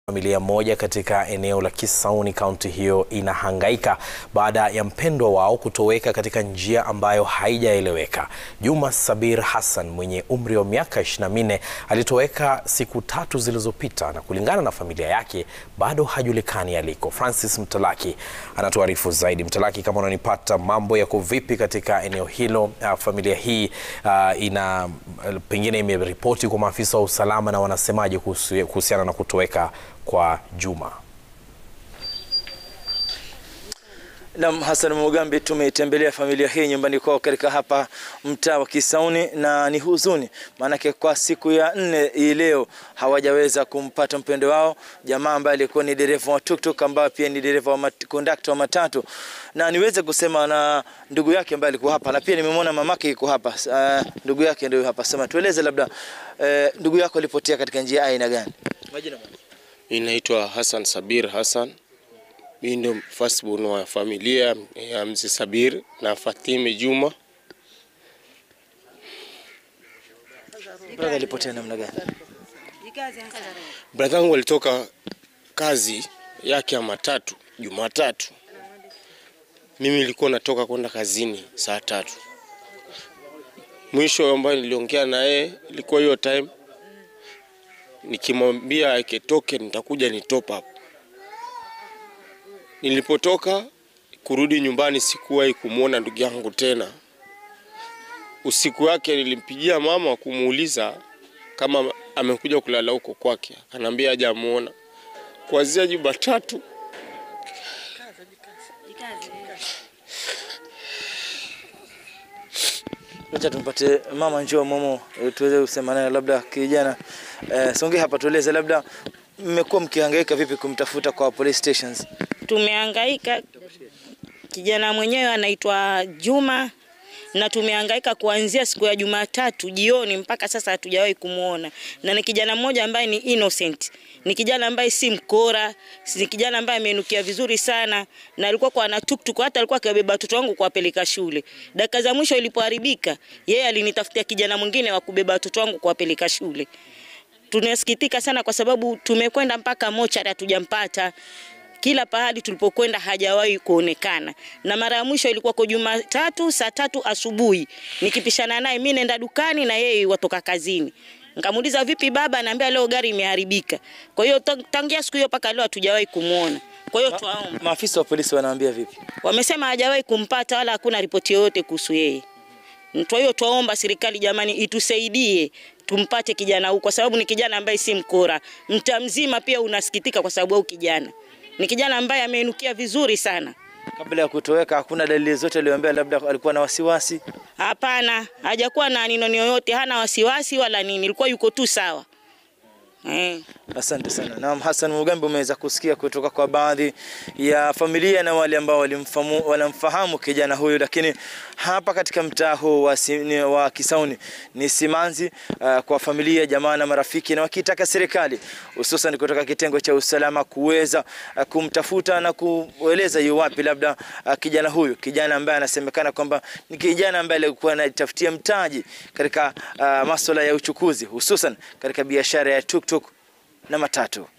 Familia moja katika eneo la Kisauni kaunti hiyo inahangaika baada ya mpendwa wao kutoweka katika njia ambayo haijaeleweka. Juma Sabir Hassan mwenye umri wa miaka 24 alitoweka siku tatu zilizopita na kulingana na familia yake bado hajulikani aliko. Francis Mtalaki anatuarifu zaidi. Mtalaki, kama unanipata, mambo yako vipi katika eneo hilo? Uh, familia hii uh, ina pengine imeripoti kwa maafisa wa usalama na wanasemaje kuhusiana na kutoweka kwa Juma? Naam, Hassan Mugambi, tumeitembelea familia hii nyumbani kwao katika hapa mtaa wa Kisauni na ni huzuni, maanake kwa siku ya nne hii leo hawajaweza kumpata mpendo wao, jamaa ambaye alikuwa ni dereva wa tuktuk ambaye pia ni dereva wa kondakta wa matatu, na niweze kusema na ndugu yake ambaye alikuwa hapa, na pia nimemwona mamake yuko hapa. Uh, ndugu yake ndio hapa. Sema, tueleze labda, uh, ndugu yako alipotea katika njia aina gani? Majina bwana. Inaitwa Hassan Sabir Hassan. Mimi ndio firstborn wa familia ya mzee Sabir na Fatime Juma. Brother alipotea namna gani? Brother wangu alitoka kazi yake ya matatu Jumatatu. Mimi nilikuwa natoka kwenda kazini saa tatu. Mwisho ambayo niliongea na yeye ilikuwa hiyo time nikimwambia akitoke nitakuja ni top up. Nilipotoka kurudi nyumbani sikuwahi kumwona ndugu yangu tena. Usiku wake nilimpigia mama kumuuliza kama amekuja kulala huko kwake, akaniambia hajamuona. Kuanzia Jumatatu Acha tumpate mama, njoo Momo, tuweze kusema naye labda kijana. Eh, songe hapa tueleze labda mmekuwa mkihangaika vipi kumtafuta kwa police stations? Tumehangaika, kijana mwenyewe anaitwa Juma na tumehangaika kuanzia siku ya Jumatatu jioni mpaka sasa hatujawahi kumwona, na ni kijana mmoja ambaye ni innocent, ni kijana ambaye si mkora, ni kijana ambaye amenukia vizuri sana, na alikuwa kwa ana tuktuk, hata alikuwa akiwabeba watoto wangu kuwapeleka shule. Dakika za mwisho ilipoharibika, yeye alinitafutia kijana mwingine wa kubeba watoto wangu kuwapeleka shule. Tunasikitika sana kwa sababu tumekwenda mpaka mochari hatujampata kila pahali tulipokwenda hajawahi kuonekana, na mara ya mwisho ilikuwa kwa Jumatatu saa tatu asubuhi nikipishana naye, mimi nenda dukani na yeye watoka kazini. Nikamuuliza vipi baba, anaambia leo gari imeharibika. Kwa hiyo tangia siku hiyo mpaka leo hatujawahi kumuona. Kwa hiyo twaomba, Maafisa wa polisi wanaambia vipi? wamesema hajawahi kumpata wala hakuna ripoti yoyote kuhusu yeye. Kwa hiyo twaomba serikali jamani, itusaidie tumpate kijana huyu, kwa sababu ni kijana ambaye si mkora. Mtaa mzima pia unasikitika kwa sababu au kijana ni kijana ambaye ameinukia vizuri sana. Kabla ya kutoweka hakuna dalili zote aliyoambia labda alikuwa na wasiwasi? Hapana, hajakuwa na ninoni yoyote, hana wasiwasi wala nini, ilikuwa yuko tu sawa eh. Asante sana. Naam, Hassan Mugambi, umeweza kusikia kutoka kwa baadhi ya familia na wale ambao walimfahamu wanamfahamu kijana huyu, lakini hapa katika mtaa huu wa, si, wa Kisauni ni simanzi uh, kwa familia, jamaa na marafiki, na wakitaka serikali hususan kutoka kitengo cha usalama kuweza uh, kumtafuta na kueleza yu wapi labda uh, kijana huyu, kijana ambaye anasemekana kwamba ni kijana ambaye alikuwa anatafutia mtaji katika uh, masuala ya uchukuzi hususan katika biashara ya tuktuk na matatu.